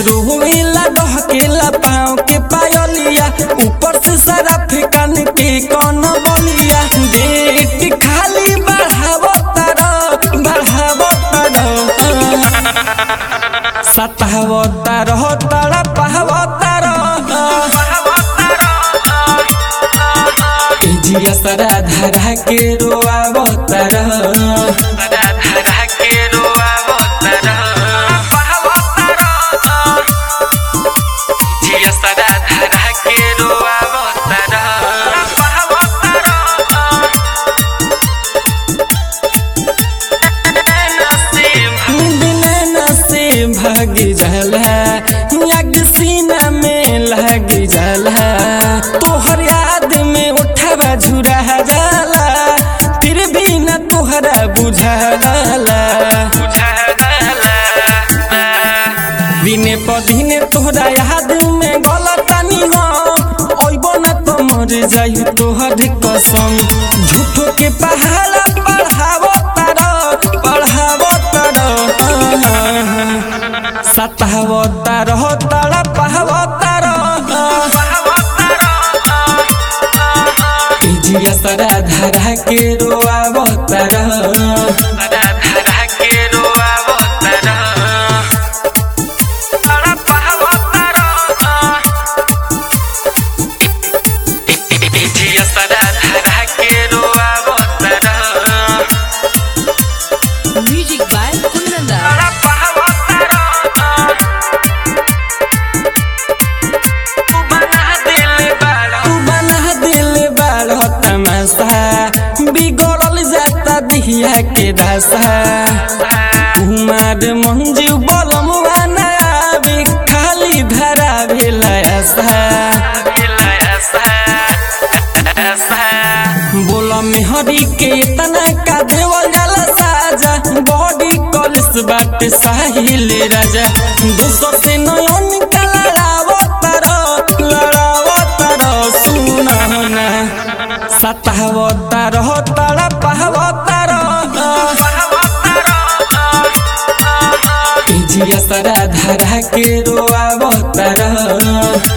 रोवेला डहकेला पाँव के पायलिया ऊपर से सारा फेकन के कौन बलिया डेट खाली बढ़ावो तारा बढ़ावो तारा सतावो तारा तारा पहावो तारा जिया सरा धरा के रोआवो तारा धरा के रोआवो तारा जिया सदा धरा के रोआवो तारा बिना से भाग जाला लग सीना में लग जाला तोहर याद में उठावा झुरा जाला फिर भी न तोहरा बुझाला दिने पर दिने तोहरा याद में गलतानी हम ओइबो न तो मर जाई तोहर कसम झूठो के पहाड़ा बढ़ावो तारा बढ़ावो तारा सतावो तारा तारा पहावो तारा जिया सरा धरा के रोआवो तारा धरा के रोआवो तारा जिया सदा धरा के रोआवो तारा Music by Kunanda. तू बना दिल बाड़ तमाशा बिगड़ल जाता दिहिया के दशा कुमार मंजू बलमुआ ना आवे खाली धरा भेला बोला मेहरी के इतना का देवल जाला साजा बॉडी कॉलेज बाट साहिल राजा दोस्तों से नयन का लड़ावो तारो लड़ावो तारो सुना ना सतावो तारो तारा पहावो तारो जिया सरा धरा के रोआवो तारो